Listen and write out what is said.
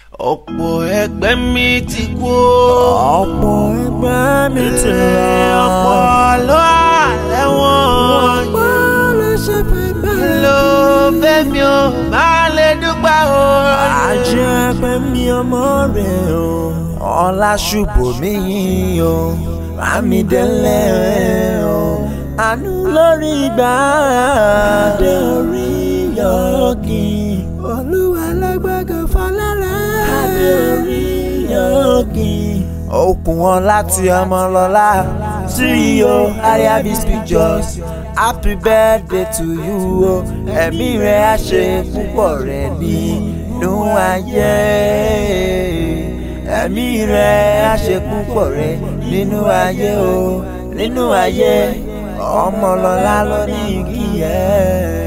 ọ̀pọ̀ ẹgbẹ́ mi ti kú. ọ̀pọ̀ ẹgbẹ́ mi ti lọ. ọ̀pọ̀ ló wà lẹ́wọ̀n. ọ̀pọ̀ ló ṣe fẹ́ bẹ́ẹ̀. ló fẹ́ mi ò máa lè dúpẹ́ o. àjẹ́ pẹ́ mi ọmọ rẹ̀ o. ọlá ṣùbọ̀ mi yìí o. rámi délẹ̀ o. àánú lórí ìgbà dé orí yọ̀ọ́kì. olúwa lágbàgàn falára. adé orí yọ̀ọ́kì. okùn wọn láti ọmọ lọ́la. CEO Ariabis Pictures happy birthday to you o ẹ̀mí rẹ̀ á ṣe púpọ̀ rẹ̀ nínú ayé ẹ̀mí rẹ̀ á ṣe púpọ̀ rẹ̀ nínú ayé o nínú ayé ọmọlọ́lá ló ní kí ẹ.